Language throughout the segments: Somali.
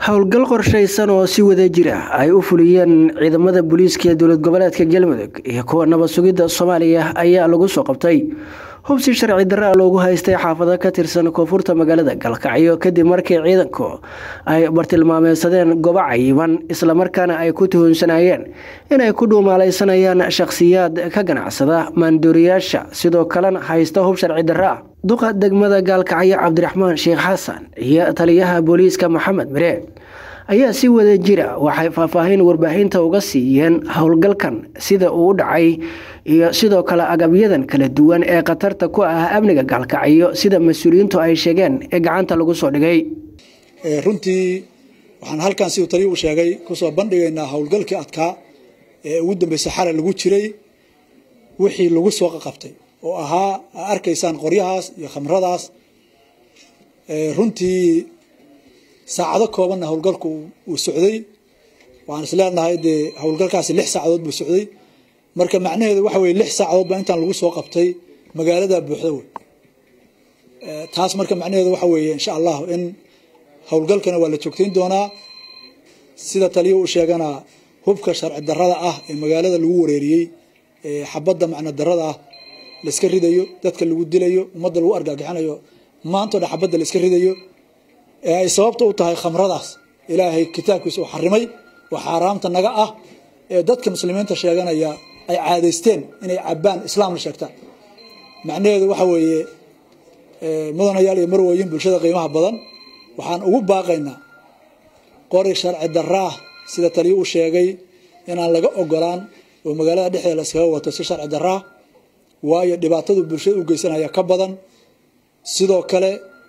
howlgal qorshaysan oo si wada jir ah ay u fuliyeen ciidamada booliiska ee dowlad goboleedka galmudug iyo kuwa nabad sugidda soomaaliya ayaa lagu soo qabtay hubsi sharci darra loogu haystay xaafado ka tirsan koonfurta magaalada galkacyo kadib markii ciidanku ay bartilmaameysadeen gobo cayiman islamarkaana ay ku tuhunsanayeen inay ku dhuumaalaysanayaan shakhsiyaad ka ganacsada maanduuriyaasha sidoo kalena haysta hub sharci darra ah duqa degmada gaalkacyo cabdiraxmaan sheekh xasan iyo taliyaha booliiska maxamed mire ayaa si wada jira waxay faahfaahin warbaahinta uga siiyeen howlgalkan sida uu u dhacay iyo sidoo kale agabyadan kala duwan ee khatarta ku ah amniga gaalkacyo sida mas-uuliyiintu ay sheegeen ee gacanta lagu soo dhigay runtii waxaan halkan siduu taliya u sheegay kusoo bandhigaynaa howlgalkii adkaa ee ugu dambeysay xalay lagu jiray wixii lagu soo qaqabtay oo ahaa a arkaysaan qoryahaas iyo khamradaas runtii saacado koobanna howlgalku uu socday waxaan is leenahay dee howlgalkaasi lix saacadood buu socday marka macnaheedu waxa weye lix saacadood baa intaan lagu soo qabtay magaalada buuxda wey taas marka macnaheedu waxa weeye insha allah in howlgalkana waa la joogtayn doonaa sida taliya uu sheegana hubka sharci darada ah ee magaalada lagu wareeriyey ee xabadda macno darada ah laiska ridayo dadka lagu dilayo ummadda lagu argagixinayo maantao dhan xabadda la iska ridayo ee ay sababta u tahay khamradaas ilaahay kitaabkiisa uu xarimay oo xaaraamta naga ah ee dadka muslimiinta sheeganaya ay caadaysteen inay cabaan islaamna sheegtaan macnaheedu waxa weeye mudanayaal iyo marwooyin bulshada qiimaha badan waxaan ugu baaqaynaa qori sharci daraah sida taliya u sheegay inaan laga ogolaan oo magaalada dhexdeeda la iskaga wato si sharci daraah waayo dhibaatadu bulshada u geysanaya ka badan sidoo kale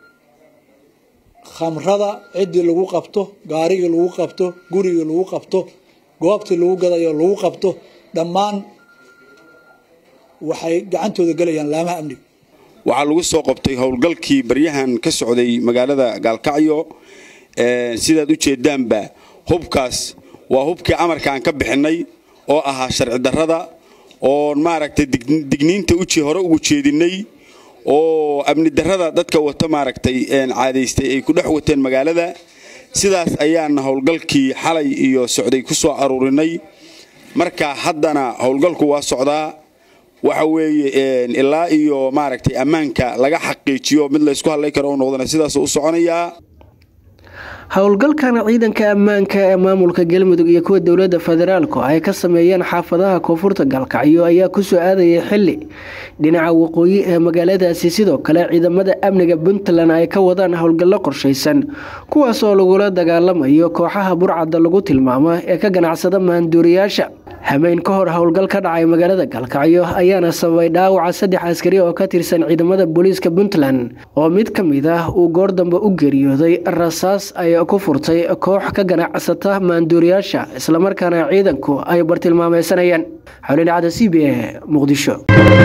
khamrada ciddii lagu qabto gaarigii lagu qabto gurigii lagu qabto goobtii lagu gadayo lagu qabto dhammaan waxay gacantooda gelayaan laamaha amniga waxaa lagu soo qabtay howlgalkii baryahan ka socday magaalada gaalkacyo sidaad u jeedaanba hubkaas waa hubkii amarka aan ka bixinay oo ahaa sharci darrada oon maaragtay digniinta uji hore ugu jeedinay oo amni darrada dadka wata maaragtay caadaystay ay ku dhex wateen magaalada sidaas ayaana howlgalkii xalay iyo socday ku soo aruurinay marka haddana howlgalku waa socdaa waxa weeye ilaa iyo maaragtay ammaanka laga xaqiijiyo mid laysku hadlay karo u noqdana sidaas u soconayaa howlgalkan ciidanka ammaanka ee maamulka galmudug iyo kuwa dowladda federaalku ay ka sameeyeen xaafadaha koonfurta gaalkacyo ayaa kusoo aadayay xili dhinaca waqooyi ee magaaladaasi sidoo kale ciidamada amniga puntland ay ka wadaan howlgallo qorshaysan kuwaas oo lagula dagaalamayo kooxaha burcadda lagu tilmaamo ee ka ganacsada maanduuriyaasha hameyn ka hor howlgal ka dhacay magaalada gaalkacyo ayaana sababay dhaawaca saddex askari oo ka tirsan ciidamada booliiska puntland oo mid ka mid ah uu goor dambe u geeriyooday rasaas ay ku furtay koox ka ganacsata maanduuriyaasha islamarkaana ciidanku ay bartilmaameysanayeen xolin dhacda c b a muqdisho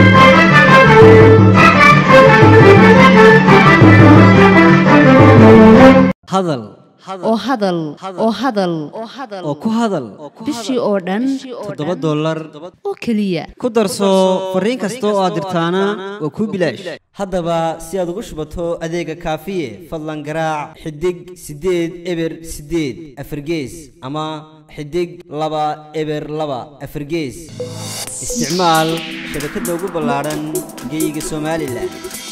hadal oo hadal oo hadal oo ku hadal bishii oo dhan toddoba dollar oo keliya ku darso fariin kasta oo aad dirtaana waa kuu bilaash haddaba si aad ugu shubato adeega kaafiye fadlan garaac xidig siddeed eber siddeed afargees ama xidig laba eber laba afargees isticmaal shabakadda ugu ballaadhan geyga somalilan